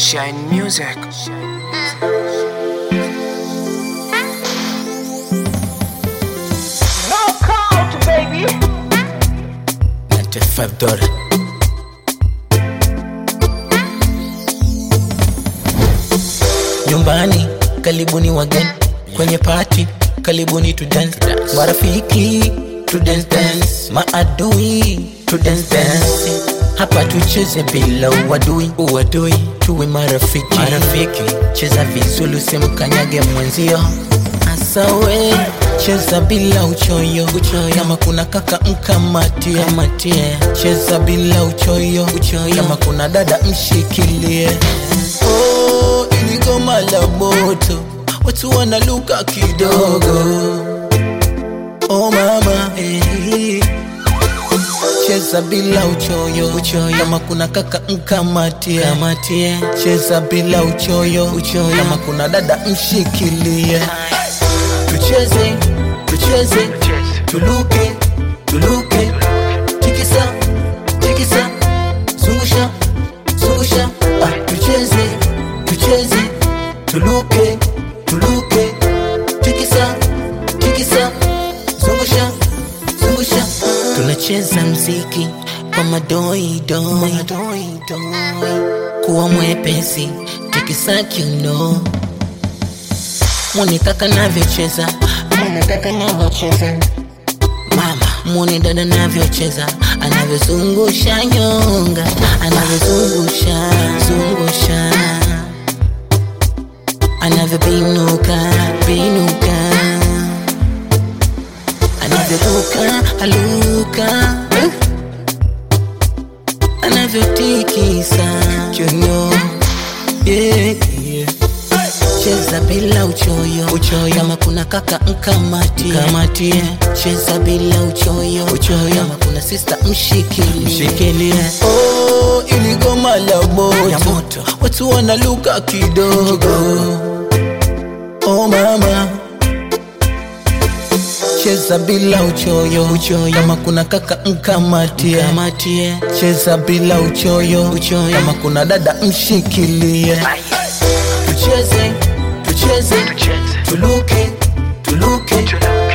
Shine Music. No count, baby. 95 dola nyumbani karibuni wageni kwenye pati karibuni to dance marafiki to dance dance maadui to dance dance hapa tucheze bila uadui uadui tuwe marafiki marafiki cheza vizuri usimkanyage mwenzio asawe cheza bila uchoyo uchoyo kama kuna kaka mkamatie kamatie cheza bila uchoyo uchoyo kama kuna dada mshikilie oh, ili goma la moto watu wanaluka kidogo oh mama eh. cheza bila uchoyo uchoyo kama kuna kaka mkamatie kamatie cheza bila uchoyo uchoyo kama kuna dada mshikilie tucheze tucheze tuluke tuluke tikisa tikisa zungusha zungusha ah, tucheze tucheze tuluke tuluke tikisa tikisa zungusha zungusha tunacheza mziki kwa madoidoi kuwa mwepesi tikisa kiuno mwone kaka navyocheza mwone kaka navyocheza mama mwone dada navyocheza anavyozungusha nyonga anavyozungusha zungusha anavyobinuka binuka anavyoruka aluka anavyotikisa kiuno yeah, yeah cheza bila uchoyo uchoyo kama kuna kaka mkamatie kamatie cheza bila uchoyo uchoyo kama kuna sista mshikilie mshikilie oh ili goma la moto ya moto watu wanaluka kidogo oh mama cheza bila uchoyo uchoyo kama kuna kaka mkamatie kamatie cheza bila uchoyo uchoyo kama kuna dada mshikilie tucheze tucheze tuluke tuluke